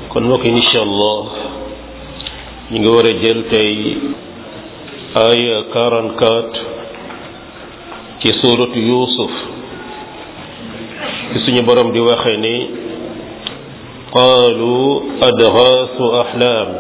kon mbokk yi incha allah ñu ngi war a jël tey aya 44 ci suuratu yuusuf ci suñu borom di waxe ni qaalu adgaasu axlaam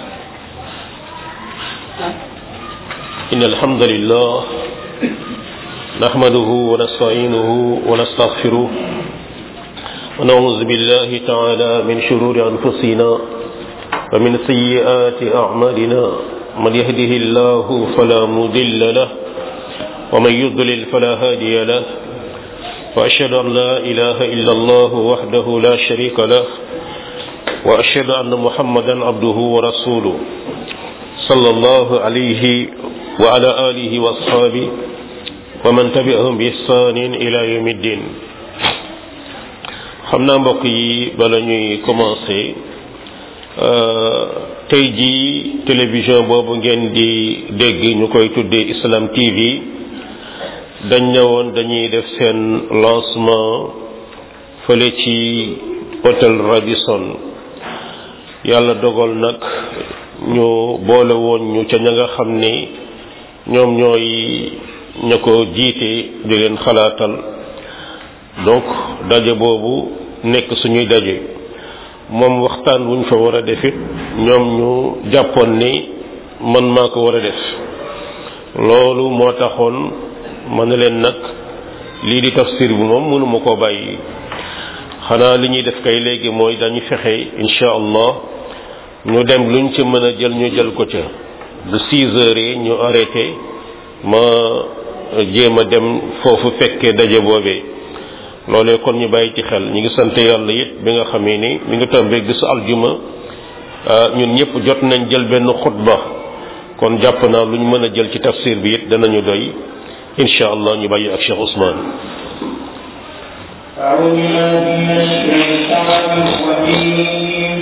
إن الحمد لله نحمده ونستعينه ونستغفره ونعوذ بالله تعالى من شرور أنفسنا ومن سيئات أعمالنا من يهده الله فلا مضل له ومن يضلل فلا هادي له وأشهد أن لا إله إلا الله وحده لا شريك له وأشهد أن محمدا عبده ورسوله صلى الله عليه وعلى آله وأصحابه ومن تبعهم بإحسان إلى يوم الدين xam naa mbokk yi bala ñuy commencé tey jii télévision boobu ngeen di dégg ñu koy tuddee Islam TV dañ ñëwoon dañuy def seen lancement fële ci hôtel Radisson yàlla dogal nag ñu boole woon ñu ca ña nga xam ni ñoom ñooy ña ko jiite di leen xalaatal donc daje boobu nekk suñuy daje moom waxtaan wuñ fa war a defit ñoom ñu jàppoon ni man maa ko war a def loolu moo taxoon ma ne leen nag lii di tafsir bi moom mënuma koo bàyyi xanaa li ñuy def kay léegi mooy dañu fexe incha allah ñu dem luñ ci mën a jël ñu jël ko ca bu six heures yi ñu arrêté ma jéem a dem foofu fekkee daje boobee loolee kon ñu bàyyi ci xel ñu ngi sant yàlla it bi nga xamee ni mi ngi tombé gisu aljuma ñun ñëpp jot nañ jël benn xutba kon jàpp naa lu ñu mën a jël ci tafsir bi it danañu doy incha allah ñu bàyyi ak Cheikh Ousmane أعوذ بالله من الشيطان الرجيم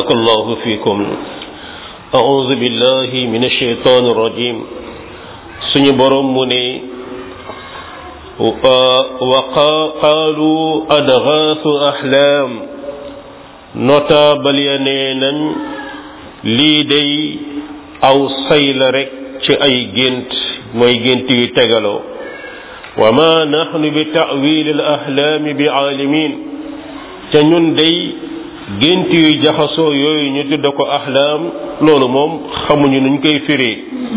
بارك الله فيكم أعوذ بالله من الشيطان الرجيم سني بروم مني وقالوا أدغاث أحلام notable ya nee nañ lii day aw say la rek ci ay gént mooy gént yu tegaloo wa ma nahnu bi ta'wil al ahlaami bi aalimin ca ñun day gént yu jaxasoo yooyu ñu tudda ko ahlaam loolu moom xamuñu nuñ koy firee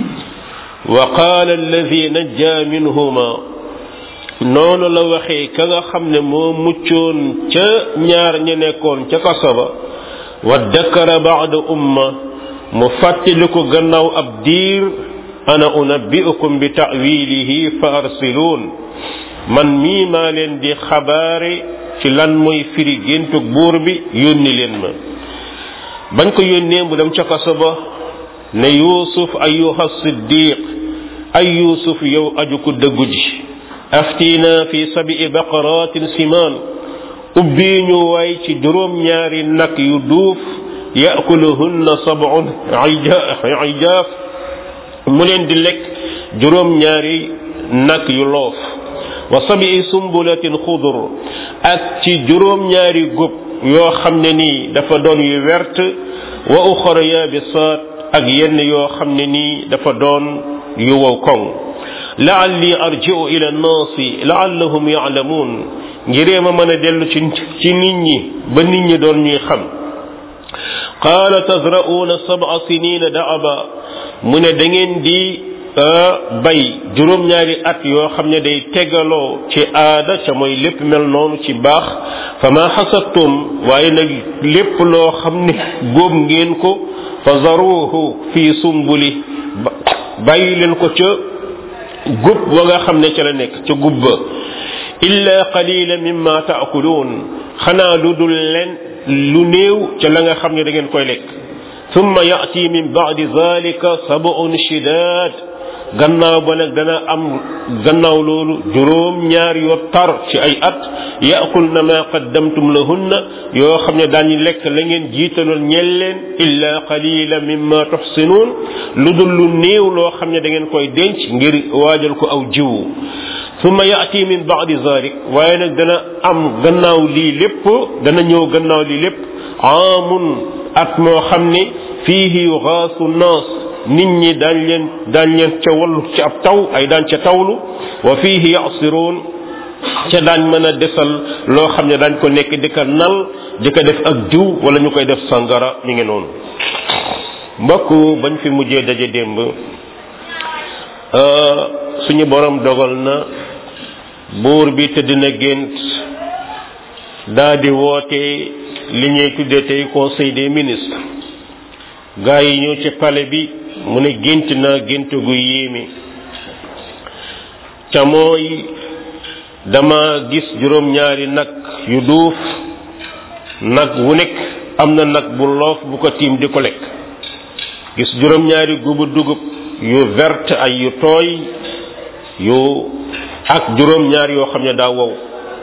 wa qaala alladi najja minhuma noonu la waxee ka nga xam ne moo muccoon ca ñaar ña nekkoon ca kaso ba wa dakara baada umma mu fàttali ko gannaaw ab diir ana unabbiukum bi ta'wilihi fa arsiluun man mii maa leen di xabaare ci lan mooy firi géntug buur bi yónni leen ma bañ ko yónnee mu dem ca kaso ba ne yuusuf ayuha siddiq ay yuusuf yow aju ko dëggu ji aftina fi sabii baqaratin simaan ubbii ñu waay ci juróom ñaari nag yu duuf yakuluhunna sab'un ijaaf mu leen di lekk juróom ñaari nag yu loof wa sabii sumbulatin xudur ak ci juróom ñaari góob yoo xam ne nii dafa doon yu wert wa uxara yaabisaat ak yenn yoo xam ne nii dafa doon yu wow koŋ laalli arji'u ila nnaasi laallahum yaalamuun ngiree ma mën a dellu ci ci nit ñi ba nit ñi doon ñuy xam qaala tazra'uuna sab'a sinina da'aba mu ne da ngeen di bay juróom-ñaari at yoo xam ne day tegaloo ci aada ca mooy lépp mel noonu ci baax fa ma xasattum waaye nag lépp loo xam ne góob ngeen ko fa zaruuhu fi sumbuli bàyyi leen ko ca gub ba nga xam ne ca la nekk ca gub ba illa qalila mimma taakuluun xanaa lu dul leen lu néew ca la nga xam ne da ngeen koy lekk thumma yati min ba'di zalika sab'un shidaad gannaaw ba nag dana am gannaaw loolu juróom ñaar yoo tar ci ay at yaakul na ma qaddamtum lahunna yoo xam ne daañu lekk la ngeen jiitaloon ñel leen illa qalila mimma tuxsinuun lu dul lu néew loo xam ne da ngeen koy denc ngir waajal ko aw jiwu summa yaati min baadi zalik waaye nag dana am gannaaw lii lépp dana ñëw gannaaw lii lépp aamun at moo xam ne fiihi yuxaasu naas nit ñi daañ leen daañ leen ca wallu ci ab taw ay daan ca tawlu wa fiihi yasiruun ca daañ mën a desal loo xam ne daañ ko nekk di ko nal di ko def ak diw wala ñu koy def sangara mi ngi noonu mbokk bañ fi mujjee daje démb suñu borom dogal na buur bi tëdd na gént daa di woote li ñuy tuddee tey conseil des ministres gaa yi ñëw ci palais bi mu ne gént naa gént gu yéeme ca mooy dama gis juróom-ñaari nag yu duuf nag wu nekk am na nag bu loof bu ko tiim di ko lekk gis juróom-ñaari gubu dugub yu verte ay yu tooy yu ak juróom-ñaar yoo xam ne daa wow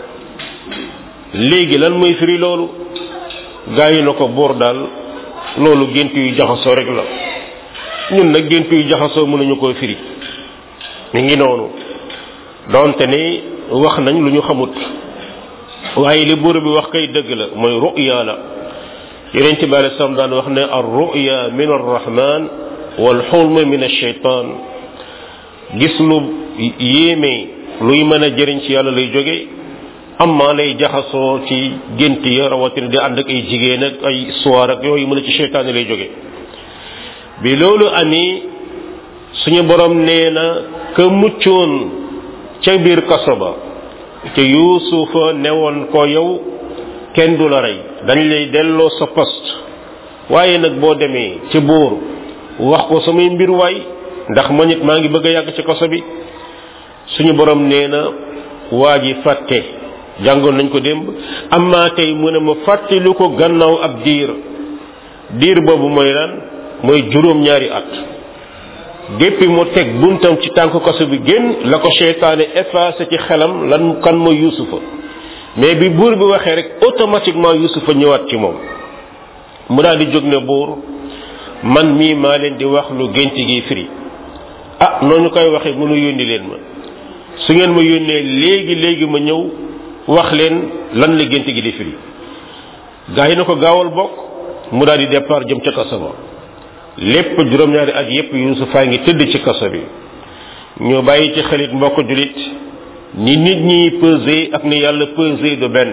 léegi lan mooy firi loolu gaa yi na ko buur daal loolu gént yu jaxasoo rek la ñun nag gént yu jaxasoo mënuñu koo firi mi ngi noonu donte ne wax nañ lu ñu xamut waaye li buur bi wax kay dëgg la mooy ruya la yeneen ci bàyyi sam daan wax ne ar ruya min arrahman wal xulma min alcheytan gis lu yéeme luy mën a jëriñ ci yàlla lay jóge amma lay jaxasoo ci gént ya rawatina di ànd ak ay jigéen ak ay soir ak yooyu mën a ci cheytaane lay jóge bi loolu amee suñu borom nee na ka muccoon ca biir kaso ba te yuusufa newoon ko yow kenn du la rey dañ lay delloo sa poste waaye nag boo demee ci buur wax ko samay mbir waay ndax ma nit maa ngi bëgg a yàgg ci kaso bi suñu borom nee na waa ji fàtte jàngoon nañ ko démb amma tey mu ne ma fàttali ko gannaaw ab diir diir boobu mooy lan mooy juróom-ñaari at depuis mu teg buntam ci tànk kaso bi génn la ko seytaane effacé ci xelam lan kan mooy yusufa mais bi buur bi waxee rek automatiquement yusufa ñëwaat ci moom mu daal di jóg ne buur man mii maa leen di wax lu gént gi firi ah noonu koy waxee mënu yónni leen ma su ngeen ma yónnee léegi léegi ma ñëw wax leen lan la gént gi di firi gaa yi na ko gaawal bokk mu daal di départ jëm ca kaso ba lépp juróom-ñaari at yépp yuusufaa ngi tëdd ci kaso bi ñu bàyyi ci xelit mbokk julit ni nit ñi pesé ak ni yàlla pesé du benn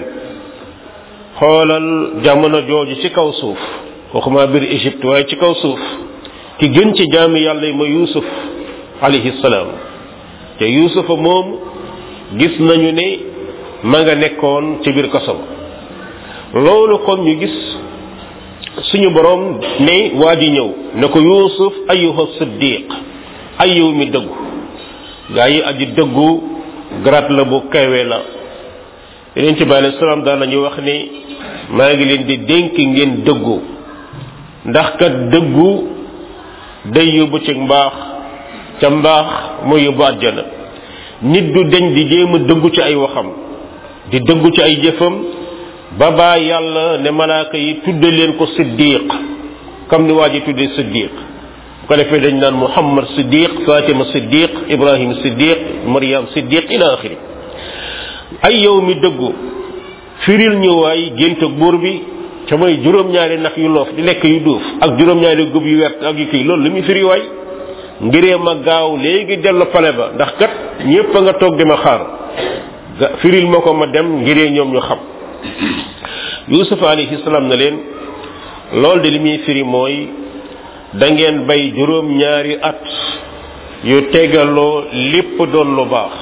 xoolal jamono jooju ci kaw suuf waxuma biir Égypte waaye ci kaw suuf ki gën ci jaami yàlla yi ma yuusuf alayhi salaam te yuusufa moom gis nañu ne ma nga nekkoon ci biir kaso ba loolu kon ñu gis suñu borom ne waa ji ñëw ne ko yuusuf ayuha siddiq ay yow mi dëggu gaa yi aji dëggu grat la bu kawe la yeneen ci bàyyi salaam daan nañu wax ne maa ngi leen di dénk ngeen dëggu ndax kat dëggu day yóbbu ci mbaax ca mbaax moo yóbbu àjjana nit du deñ di jéem a dëggu ci ay waxam di dëggu ci ay jëfam ba baa yàlla ne malaaka yi tudde leen ko siddiq comme ni waa ji tudde siddiq bu ko defee dañ naan muhammad siddiq fatima siddiq ibrahim siddiq maryam siddiq ila axiri ay yow mi dëggu firil ñu waay géntug buur bi ca mooy juróom-ñaari nag yu loof di lekk yu duuf ak juróom-ñaari gub yu wert ak yu kii loolu lu muy firi waay ngiree ma gaaw léegi dellu pale ba ndax kat ñépp a nga toog di ma xaar ga firil ma ko ma dem ngiree ñoom ñu xam yusuf alayhi salaam na leen loolu de li muy firi mooy da ngeen bay juróom-ñaari at yu tegaloo lépp doon lu baax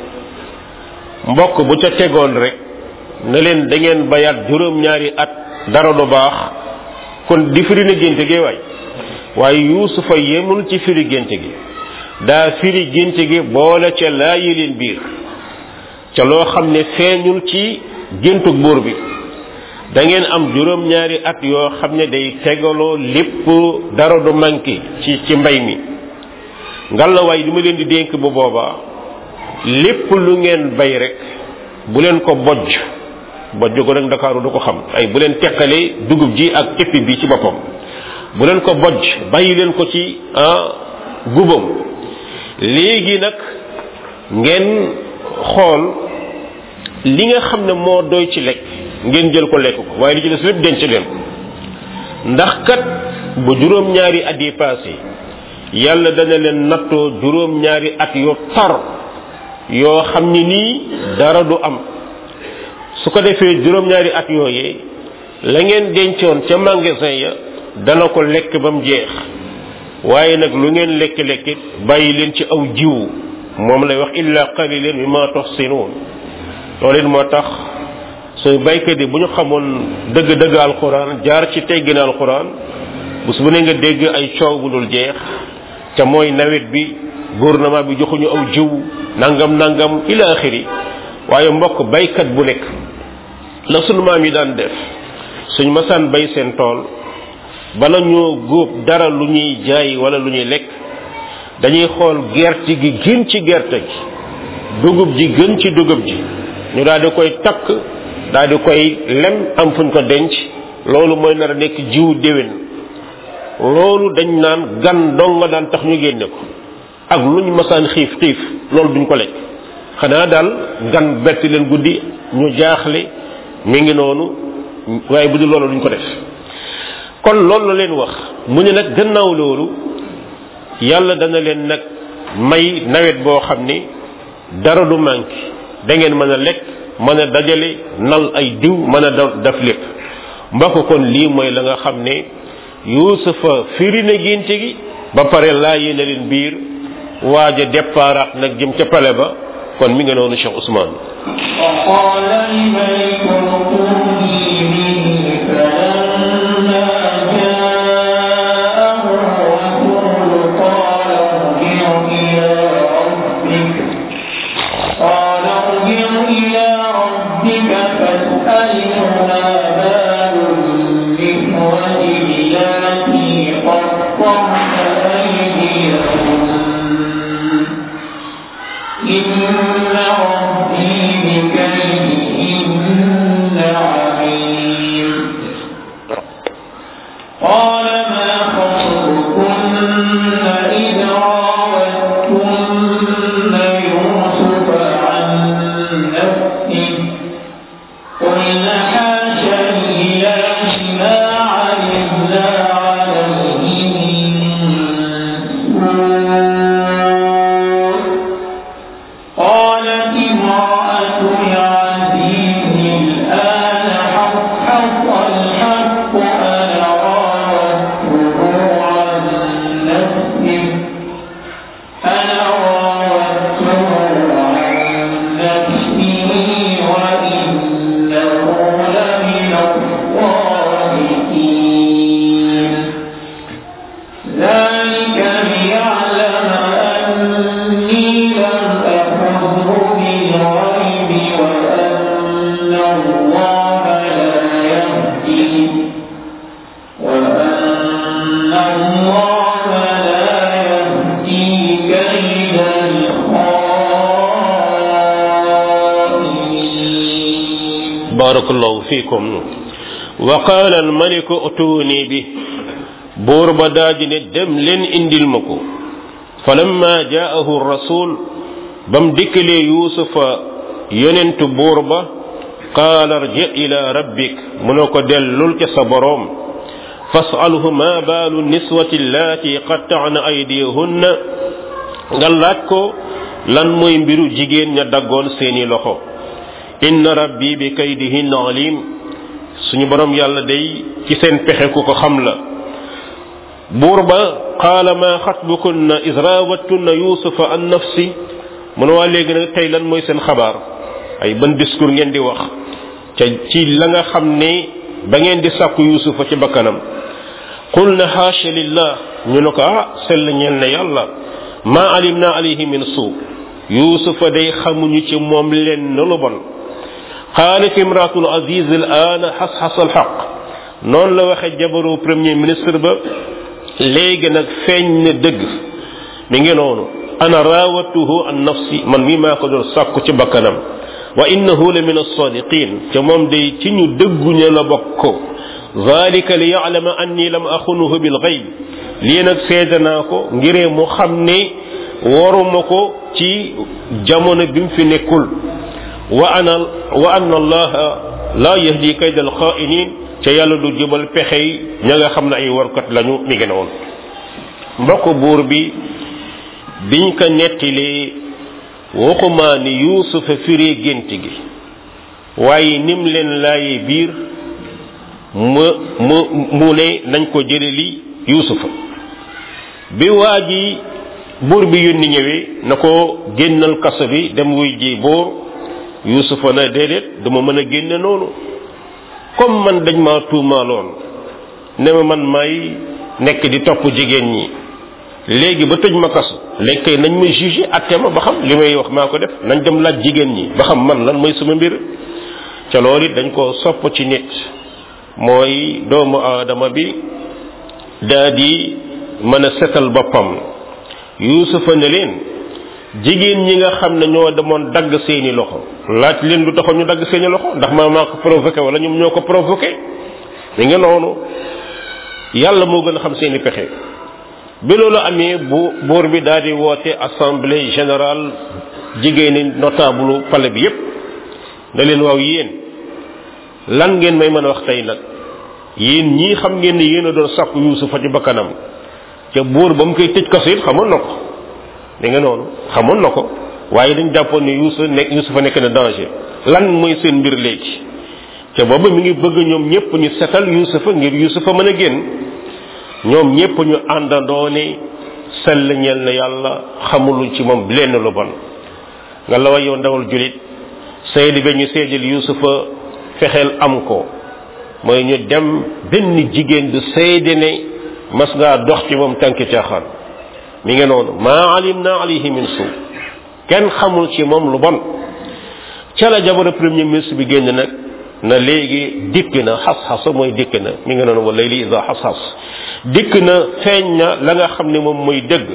mbokk bu ca tegoon rek na leen da ngeen bayaat juróom-ñaari at dara du baax kon di firi na génte gi waay waaye yuusufa yemul ci firi génte gi daa firi génte gi boole ca laayi leen biir ca loo xam ne feeñul ci géntug buur bi da ngeen am juróom-ñaari at yoo xam ne day tegaloo lépp dara du manqué ci ci mbay mi ngalawaay li ma leen di dénk bu boobaa lépp lu ngeen bay rek bu leen ko bojj bojj ko nag ndakaaru du ko xam ay bu leen teqalee dugub ji ak éppi bi ci boppam bu leen ko bojj bàyyi leen ko ci ah gubam léegi nag ngeen xool li nga xam ne moo doy ci lekk ngeen jël ko lekk ko waaye li ci des lépp denc leen ko ndax kat bu juróom-ñaari at yi passé yàlla dana leen nattoo juróom-ñaari at yu tar yoo xam ni nii dara du am su ko defee juróom-ñaari at yooyee la ngeen dencoon ca magasin ya dana ko lekk ba mu jeex waaye nag lu ngeen lekk-lekkit bàyyi leen ci aw jiwu moom lay wax illa qalilan mimma tuhsinun loolu it moo tax suy baykat yi bu ñu xamoon dëgg-dëgg alquran jaar ci teggin alquran bés bu ne nga dégg ay coow bu dul jeex ca mooy nawet bi gouvernement bi joxuñu aw jiw nangam nangam ila axiri waaye mbokk baykat bu nekk la sunu maam yi daan def suñ masaan bay seen tool bala ñoo góob dara lu ñuy jaay wala lu ñuy lekk dañuy xool gerte gi gën ci gerte gi dugub ji gën ci dugub ji ñu daal di koy takk daal di koy lem am fuñ ko denc loolu mooy nar a nekk jiwu déwén loolu dañ naan gan dong nga daan tax ñu génne ko ak luñ masaan xiif xiif loolu duñ ko lekk xanaa daal gan bett leen guddi ñu jaaxle mi ngi noonu waaye bu dul loolu duñ ko def kon loolu la leen wax mu ne nag gannaaw loolu yàlla dana leen nag may nawet boo xam ni dara du manqué da ngeen mën a lekk mën a dajale nal ay diw mën a def lépp mbokk kon lii mooy la nga xam ne yuusufa firi na génte gi ba pare laa yéene leen biir waaj a déparaat nag jëm ca pale ba kon mi nga noonu Cheikh Ousmane وقال الملك ائتوني به فلما جاءه الرسول قال ارجع إلى ربك قال ارجع إلى ربك فاسأله ما بال النسوة اللاتي قطعن أيديهن إن ربي بكيدهن عليم قال ما خطبكن إذ راوتن يوسف عن نفسه قلنا حاش لله ما علمنا عليه من سوء قالت امرأة العزيز الآن حق الحق أنا راودته عن نفسه أنا راودته عن نفسه وإنه لمن الصادقين ذلك ليعلم أني لم أخذه بالغيب وأن الله لا يهدي وأن الله لا يهدي كيد الخائنين بارك الله فيكم وقال الملك اتوني به buur ba daaji ne dem leen indil ma ko falamma jaahu rasul bam dikkalee yuusufa yonentu buur ba qaala arji ila rabbik mu ne ko dellul ca sa boroom fasalhu ma baalu niswati allaati qatta'na aydiyahunna nga laaj ko lan mooy mbiru jigéen ña daggoon seeni loxo inna rabbi bi kaydihinna alim suñu borom yàlla day ci seen pexe ku ko xam la buur ba qaala ma xatbukunna is raawattunna yusufa an nafsi mu ne waa léegi nag tey lan mooy seen xabaar ay ban discours ngeen di wax ca ci la nga xam ne ba ngeen di sàkku yusufa ci bakkanam qul na xaasha lillah ñu ne ko ah sell ñeel na yàlla ma alimna alayhi min suu yusufa day xamuñu ci moom lenn lu bon qaalat imraatul aziz al aana xas-xas al xaq noonu la waxe jabaru premier ministre ba léegi nag feeñ na dëgg mi ngi noonu ana raawatuhu an nafsi man mi maa ko doon sàkku ci bakkanam wa innahu la min alsadiqin ca moom day ci ñu dëgguña la bokk zalika li yaclama anni lam axunuhu bil gayb lii nag seede naa ko ngiree mu xam ne waruma ko ci jamono bi mu fi nekkul wa ana wa anna allaha la yahdi kayda alxaa'inin ca yàlla du jubal pexey ña nga xam ne ay warkat lañu mi ngi noonu mbokk buur bi biñ ko nettilee waxumaa ni yuusufa firee gént gi waaye nim leen laaye biir mu mu mu ne nañ ko jële li yuusufa bi waa ji buur bi yónni ñëwee na ko génnal kaso bi dem wuy ji buur yuusufa na déedéet duma mën a génne noonu comme man dañ ma tuumaaloon ne ma man may nekk di topp jigéen ñi léegi ba tëj ma kaso léegi kay nañ ma jugé atte ma ba xam li may wax maa ko def nañ dem laaj jigéen ñi ba xam man lan mooy sama mbir ca loolu it dañ ko sopp ci nit mooy doomu aadama bi daa di mën a setal boppam yuusufa ne leen jigéen ñi nga xam ne ñoo demoon dagg seeni loxo laaj leen lu taxoon ñu dagg seeni loxo ndax maa maa ko provoqué wala ñoom ñoo ko provoqué mi nga noonu yàlla moo gën a xam seeni pexe bi loolu amee bu buur bi daal di woote assemblée générale jigéeni notable palais bi yépp ne leen waaw yéen lan ngeen may mën a wax tey nag yéen ñii xam ngeen ne yéen a doon sàkku yuusufa ci bakkanam ca buur ba mu koy tëj kaso it xamoon na ko mi nga noonu xamoon na ko waaye dañ jàppoon ne yuusufa nekk yuusufa nekk na danger lan mooy seen mbir léegi ca booba mi ngi bëgg ñoom ñëpp ñu setal yuusufa ngir yuusufa mën a génn ñoom ñëpp ñu àndandoo ne sell ñeel na yàlla xamuluñ ci moom lenn lu bon nga la wa yow ndawal julit seedi ba ñu seedil yuusufa fexeel am ko mooy ñu dem benn jigéen du seede ne mas ngaa dox ci moom tànki caaxaan mi ngi noonu maa alim na alayhi min suu kenn xamul ci moom lu bon ca la jabar premier ministre bi génn nag na léegi dikk na xas-xasa mooy dikk na mi ngi noonu wala li isa xas-xas dikk na feeñ na la nga xam ne moom mooy dëgg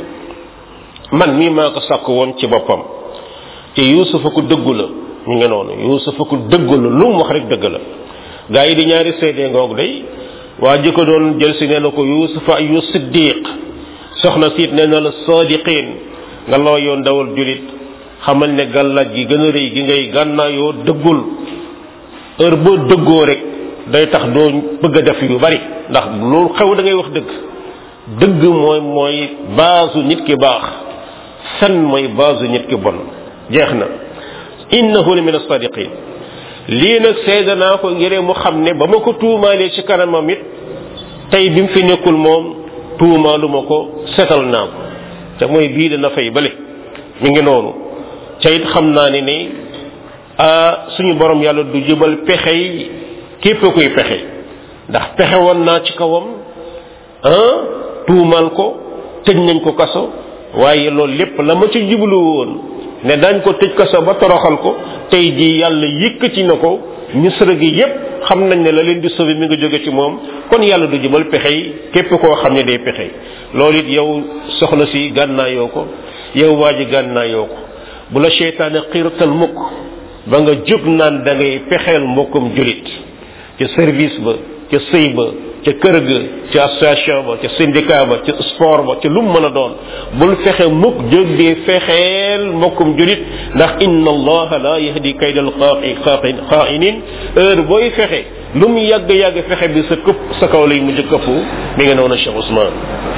man mii maa ko sàkk woon ci boppam te yuusufa ku dëggu la mi ngi noonu yuusufa ku dëggu la lu mu wax rek dëgg la gaa yi di ñaari seede ngoog day waa ji ko doon jël si nee na ko yusufa ayu siddiq soxna siit nee na la sadiqin nga loo yoon dawal julit xamal ne gàllaaj gi gën a rëy gi ngay gànnaayoo dëggul heure boo dëggoo rek day tax doo bëgg a def yu bari ndax loolu xew da ngay wax dëgg dëgg mooy mooy baasu nit ki baax fen mooy baasu nit ki bon jeex na innahu la min as-sadiqin lii nag seede naa ko ngir mu xam ne ba ma ko tuumaalee ci kanamam it tey bi mu fi nekkul moom tuumaalu ma ko setal naa ko te mooy bii dana fay bale mi ngi noonu ca it xam naa ne ni suñu borom yàlla du jëbal pexey képp kuy pexe ndax pexe woon naa ci kawam ah tuumaal ko tëj nañ ko kaso waaye loolu lépp la ma ci jublu woon ne dañ ko tëj kaso ba toroxal ko tey ji yàlla yëkkati na ko misra gi yépp xam nañ ne la leen di sauver mi nga jóge ci moom kon yàlla du jëmal pexey képp koo xam ne day pexey loolu it yow soxna si gànnaayoo ko yow waa ji gànnaayoo ko bu la seytaane xiirtal mukk ba nga jóg naan da ngay pexeel mbokkum julit ca service ba ca sëy ba ca kër ga ca association ba ca syndicat ba ca sport ba ca lu mu mën a doon bul fexe mukk jóg di fexeel mbokkum julit ndax inna allaha la yahdi kaydal xaaqi xaa'inin heure booy fexe lu mu yàgg yàgg fexe bi sa këpp sa kaw lay mujj këppu mi nga noonu Cheikh Ousmane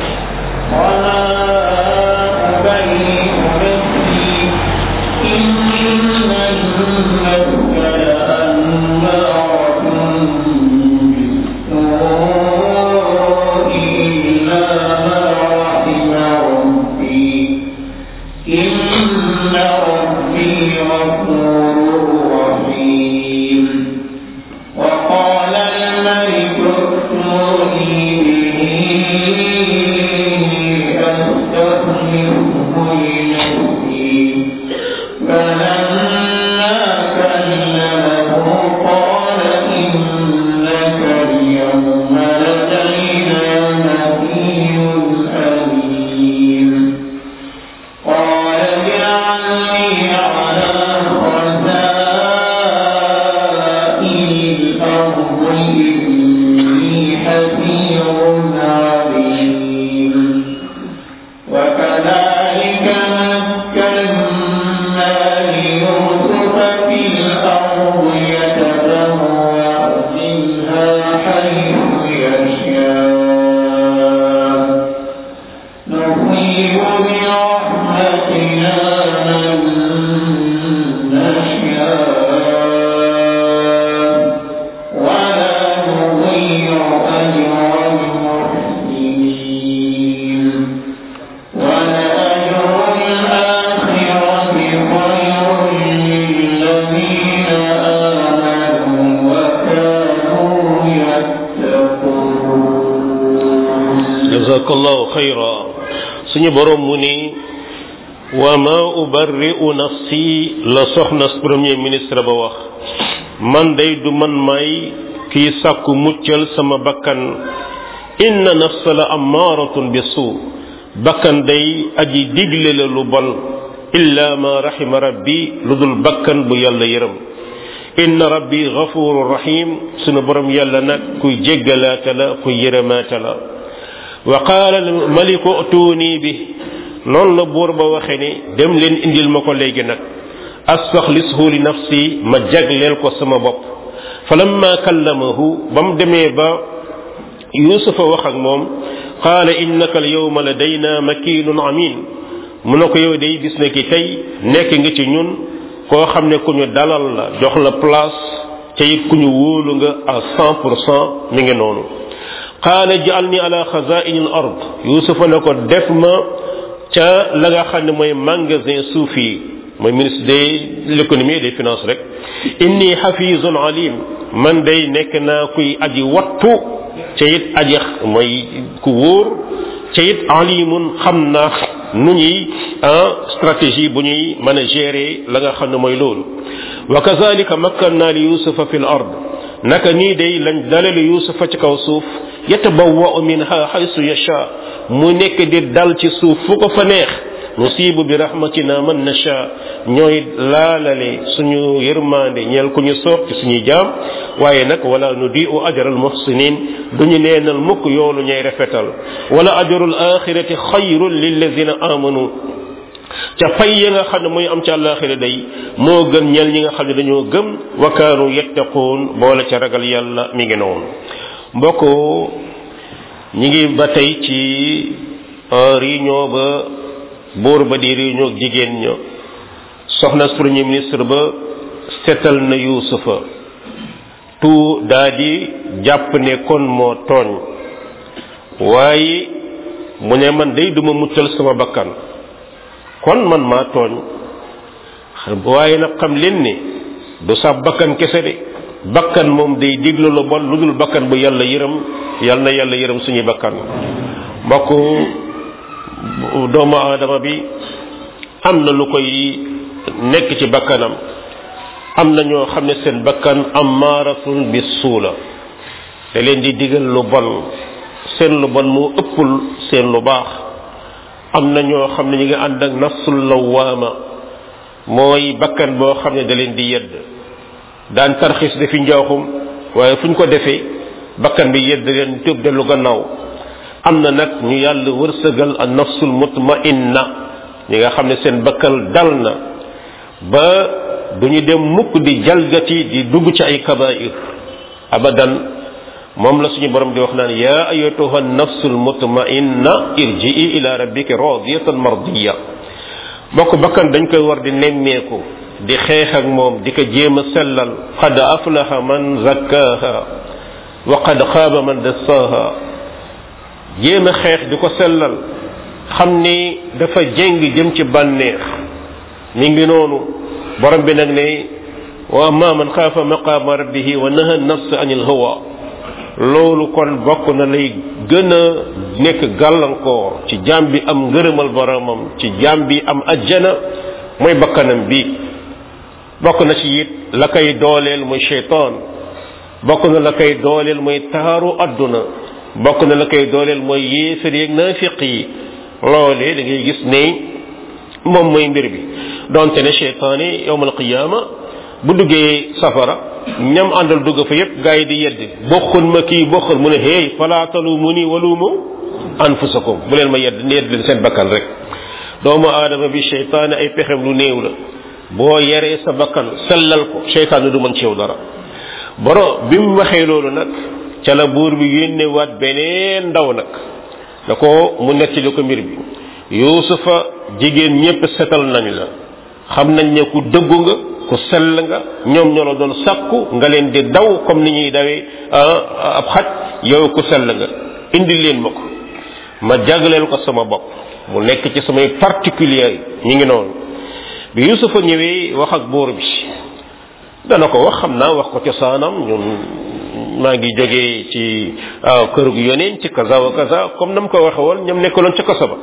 jazakallahu xayra suñu borom mu ni wa ma ubarri'u nafsi la soxna premier ministre ba wax man day du man may kii sàkku muccal sama bakkan inna nafsa la ammaratun bi suu bakkan day aji digle la lu bon illa ma rahima rabbi lu dul bakkan bu yàlla yërëm inna rabbi ghafurur rahim sunu borom yàlla nag kuy jéggalaata la kuy yërëmaata la wa qaala maliku tuuni bi noonu la buur ba waxe ni dem leen indil ma ko léegi nag astaxlishu li nafsi ma jagleel ko sama bopp falamma kallamahu ba mu demee ba yusufa wax ak moom qaala innaka al yawma ladayna makinun amin mu ne ko yow day gis na ki tey nekk nga ci ñun koo xam ne ku ñu dalal la jox la place te it ku ñu wóolu nga à cent pour cent mi ngi noonu qaala ja'alni ala xazaini al ard yusufa ne ko def ma ca la nga xam ne mooy magasin suuf yi mooy ministre de l'économie et des finances rek inni xafizun alim man day nekk naa kuy aji wattu ca it aji mooy ku wóor ca it alimun xam naa nu ñuy stratégie bu ñuy mën a gérer la nga xam ne mooy loolu wa kazalika makkanna li yusufa fi l ard naka nii day lañ dalale yusufa ci kaw suuf yatabawwa'u minha haythu yasha mu nekk di dal ci suuf fu ko fa neex nusibu bi rahmatina man nasha ñooy laalale suñu yërmande ñeel ku ñu soob ci suñuy jaam waaye nag wala nudiu ajral muhsinin duñu neenal mukk yoolu ñay rafetal wala ajrul axirati xayrun lillazina amanu ca fay ya nga xam ne muy am ca àllaaxira day moo gën ñel ñi nga xam ne dañoo gëm wa kaanu yattaquun boole ca ragal yàlla mi ngi noonu mbokk ñi ngi ba tey ci réunion ba buur ba di réunion ak jigéen ña soxna premier ministre ba setal na yuusufa tout daa di jàpp ne kon moo tooñ waaye mu ne man day duma muccal sama bakkan kon man maa tooñ waaye nag xam leen ne du sa bakkan kese de bakkan moom day diglu lu bon lu dul bakkan bu yàlla yërëm yal na yàlla yërëm suñuy bakkan mbokk doomu aadama bi am na lu koy nekk ci bakkanam am na ñoo xam ne seen bakkan amaaratun bi suula te leen di digal lu bon seen lu bon moo ëppul seen lu baax am na ñoo xam ne ñu ngi ànd ak nafsul lawaama mooy bakkan boo xam ne da leen di yedd daan tarxis defi njaaxum waaye fu ñu ko defee bakkan bi yedd leen tëb dellu gannaaw am na nag ñu yàlla wërsëgal a nafsul mutmainna ñi nga xam ne seen bakkan dal na ba du ñu dem mukk di jalgati di dugg ci ay kabair abadan moom la suñu borom di wax naan yaa ayatuha nafsul mutmainna irjii ila rabbika radiyatan mardiya bokk bakkan dañ koy war di nemmeeku di xeex ak moom di ko jéem a sellal qad aflaha man zakkaha wa qad xaaba man dassaha jéem a xeex di ko sellal xam ni dafa jéng jëm ci bànneex mi ngi noonu borom bi nag ne wa amma man xaafa maqaama rabbihi wa naha nafs anil hawa loolu kon bokk na lay gën a nekk gàllankoor ci jaam bi am ngërëmal boromam ci jaam bi am ajjana mooy bakkanam bi bokk na ci it la koy dooleel muy cheytaan bokk na la koy dooleel mooy taaru adduna bokk na la koy dooleel mooy yéefar yeeg naafiq yi loolee da ngay gis ne moom mooy mbir bi donte ne cheytaan yi yowmal qiyaama bu duggee safara ñam àndal dugg fa yépp gaa yi di yedd bokkul ma kii bokkul mu ne hey falaatalu mu ni walumu anfusakum bu leen ma yedd yedd leen seen bakkan rek doomu aadama bi cheytaane ay pexem lu néew la boo yaree sa bakkan sellal ko cheytaane du mën ci yow dara boro bi mu waxee loolu nag ca la buur bi yónnewaat beneen ndaw nag da ko mu nettali ko mbir bi yuusufa jigéen ñépp setal nañ la xam nañ ne ku dëggu nga ku sell nga ñoom ñoo la doon sàkku nga leen di daw comme ni ñuy dawee ab xaj yow ku sell nga indi leen ma ko ma jagleel ko sama bopp mu nekk ci samay particulier ñi ngi noonu bi yusufa ñëwee wax ak buur bi dana ko wax xam naa wax ko cosaanam ñun maa ngi jógee ci kër gu yoneen ci kaza wa kaza comme nam ko waxe woon ñoom nekkaloon ca kaso ba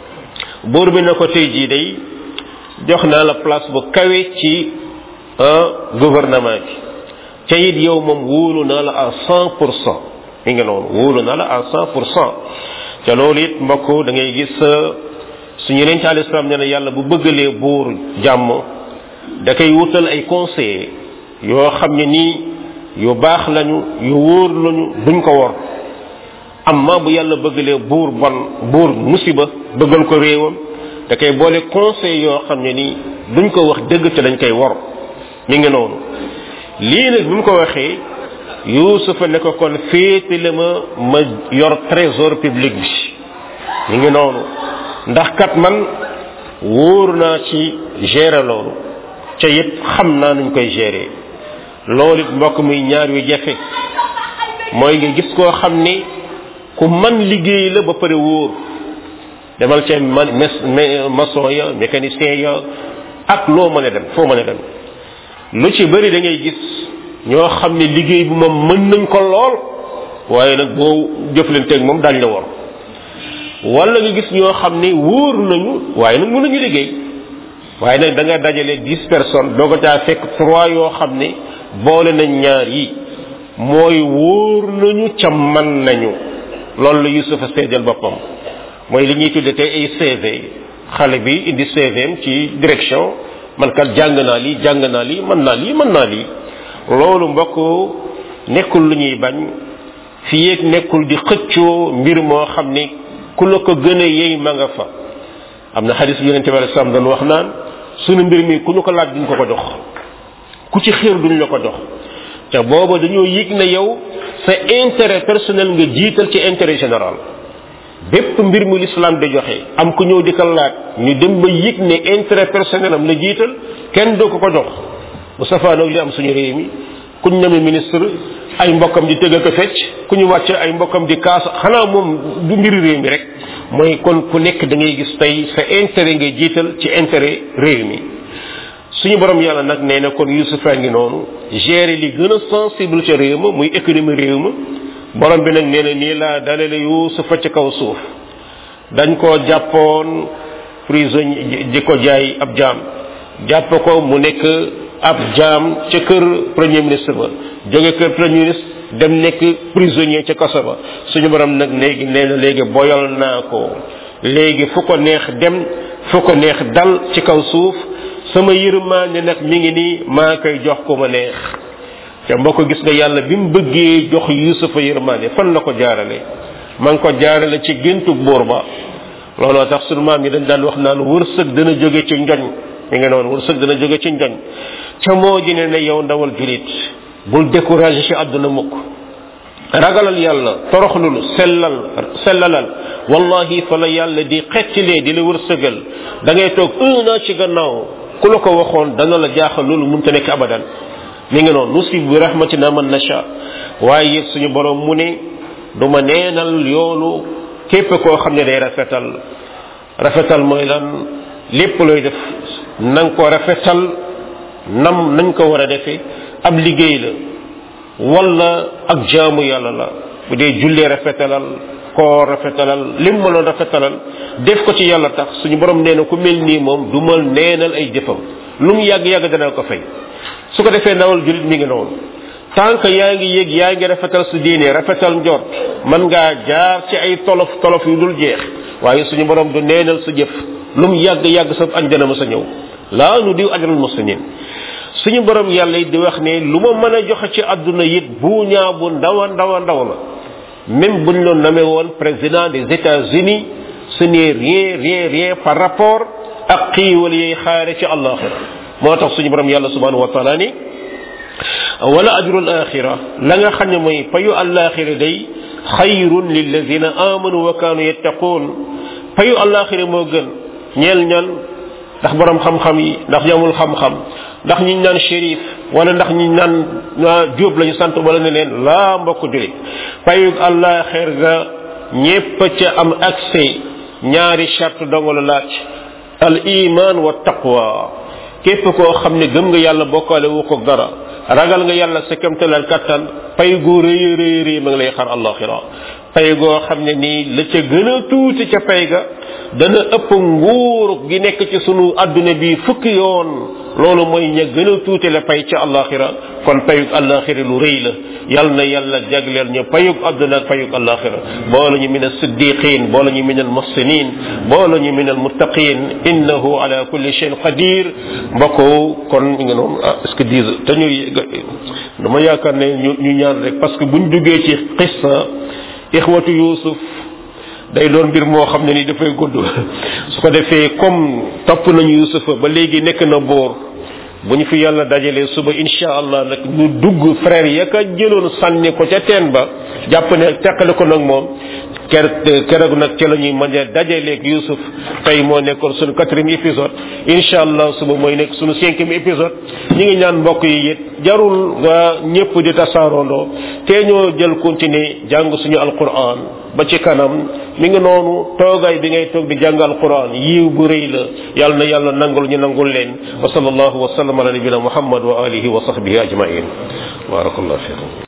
buur bi na ko tey jii day jox naa la place bu kawe ci gouvernement bi ca it yow moom wóolu naa la à cent pour cent mi ngi noonu wóolu naa la à cent pour cent ca loolu it mbokk da ngay gis suñu yeneen ci alislam nee na yàlla bu bëggalee buur jàmm da koy wutal ay conseillers yoo xam ne nii yu baax lañu yu wóor lañu duñ ko wor amma bu yàlla bëggalee buur bon buur musiba bëggal ko réewam da koy boole conseil yoo xam ne nii duñ ko wax dëgg te dañ koy wor mi ngi noonu lii nag bi mu ko waxee yuusufa ne ko kon féetale ma ma yor trésor public bi mi ngi noonu ndax kat man wóor naa ci gérer loolu ca it xam naa nuñ koy gérer loolu it mbokk muy ñaar yu jafe mooy nga gis koo xam ni ku man liggéey la ba pare wóor demal ca man maçon ya mécanicien ya ak loo mën a dem foo mën a dem lu ci bëri da ngay gis ñoo xam ne liggéey bi moom mën nañ ko lool waaye nag boo jëflanteeg moom dañ la war wala nga gis ñoo xam ne wóor nañu waaye nag mënuñu liggéey waaye nag da nga dajale dix personnes doo ko caa fekk trois yoo xam ne boole nañ ñaar yi mooy wóor nañu ca man nañu loolu la Yusufa seedal boppam mooy li ñuy tudde tey ay CV xale bi indi CVM ci direction man kat jàng naa lii jàng naa lii mën naa lii mën naa lii loolu mbokk nekkul lu ñuy bañ fi yéeg nekkul di xëccoo mbir moo xam ni ku la ko gën a yey ma nga fa am na xadis bi yonente bi alei salaam doon wax naan sunu mbir mi ku ñu ko laaj duñ ko ko jox ku ci xiir duñ la ko jox te booba dañoo yëg ne yow sa intérêt personnel nga jiital ci intérêt général bépp mbir mu l'islam di joxe am ku ñëw di ko laaj ñu dem ba yëg ne intérêt personnel am la jiital kenn doo ko ko jox bu safaanoog li am suñu réew mi ku ñu name ministre ay mbokkam di tëgg ko fecc ku ñu wàcce ay mbokkam di kaas xanaa moom du mbiri réew mi rek mooy kon ku nekk da ngay gis tey sa intérêt ngay jiital ci intérêt réew mi suñu borom yàlla nag nee na kon Yusufa ngi noonu gérer li gën a sensible ca réew ma muy économie réew ma borom bi nag nee na nii laa dalale Yusufa ci kaw suuf dañ koo jàppoon prisonnier di ko jaay ab jaam jàpp ko mu nekk ab jaam ca kër premier ministre ba jóge kër premier ministre dem nekk prisonnier ca kaso ba suñu borom nag léegi nee na léegi boyal naa ko léegi fu ko neex dem fu ko neex dal ci kaw suuf sama yërmaande nag mi ngi nii maa koy jox ko ma neex te mbokk gis nga yàlla bi mu bëggee jox yusufa yërmaande fan la ko jaarale ma ngi ko jaarale ci géntu buur ba looloo tax sunu maam yi dañ daan wax naan wërsëg dana jóge ci njoñ mi ngi noonu wërsëg dana jóge ci njoñ ca moo ji ne ne yow ndawal julit bul découragé ci àdduna mukk ragalal yàlla toroxlul sellal sellalal wallahi fa la yàlla di xettilee di la wërsëgal da ngay toog un an ci gannaaw ku la ko waxoon dana la jaaxal loolu mënta nekk abadan mi ngi noonu nusib bi rahmatina man nasha waaye suñu borom mu ne du ma neenal yoolu képp koo xam ne day rafetal rafetal mooy lan lépp looy def na nga ko rafetal nam nañ ko war a defee ab liggéey la wala ak jaamu yàlla la bu dee jullee rafetalal koo rafetalal lim mënoon rafetalal def ko ci yàlla tax suñu borom nee na ku mel nii moom du mal neenal ay jëfam lu mu yàgg-yàgg dana ko fay su ko defee ndawal julit mi ngi noonu tant que yaa ngi yëg yaa ngi rafetal su diine rafetal njort mën ngaa jaar ci ay tolof tolof yu dul jeex waaye suñu borom du neenal sa jëf lu mu yàgg-yàgg sa anjana ma sa ñëw laa nu diw ajral muslimin suñu borom yàlla it di wax ne lu ma mën a joxe ci àdduna it bu ñaa bu ndaw a ndaw a ndaw la même buñ loon namee woon président des États-Unis ce n'est rien rien rien par rapport ak xiiwal yay xaare ci àllaaxira moo tax suñu borom yàlla subhanahu wa taala ni wala ajrul axira la nga xam ne mooy payu àllaaxira day xayrun lilladina amanu wa kaanu yattaquun payu àllaaxira moo gën ñeel ñan ndax borom xam-xam yi ndax ñamul xam-xam ndax ñi naan shérif wala ndax ñi naan jóob lañu sant wala ne leen laa mbokk julit payug allah xeer ga ñépp ca am accès ñaari charte dongo la laaj al iman wa taqwa képp koo xam ne gëm nga yàlla bokkaale wu ko dara ragal nga yàlla sa kemtalal kattan pay gu rëy rëy rëy ma ngi lay xar allaxira pay goo xam ne nii la ca gën a tuuti ca pay ga dana ëpp nguur gi nekk ci sunu adduna bi fukki yoon loolu mooy ña gën a tuuti la pay ca allaxira kon payug allaxira lu rëy la yal na yàlla jagleel ñu payug adduna ak payug allaxira boole ñu min alsiddiqin boole ñu min almuhsinin boole ñu min almuttaqin innahu ala kulli shayin qadir mbokk kon mi nga noonu ah est ce que dise te ñuy dama yaakaar ne ñu ñu ñaan rek parce que buñ duggee ci xissa ixwatu yusuf day doon mbir moo xam ne ni dafay gudd su ko defee comme topp nañu yusufa ba léegi nekk na boor bu ñu fi yàlla dajalee suba insha allah nag ñu dugg frère ya ka jëloon sànni ko ca teen ba jàpp ne teqale ko nag moom ker keroog nag ca la ñuy mën a dajaleeg yusuf tey moo nekkoon suñu quatrième épisode insha allah suba mooy nekk suñu cinquième épisode ñi ngi ñaan mbokk yi it jarul nga ñëpp di tasaaroondoo te ñoo jël continuer jàng suñu alquran ba ci kanam mi ngi noonu toogaay bi ngay toog di jàng alquran yiw bu rëy la yàlla na yàlla nangul ñu nangul leen wa sallallahu wa sallam ala nabina muhammad wa alihi wa sahbihi ajmain barakallahu fikum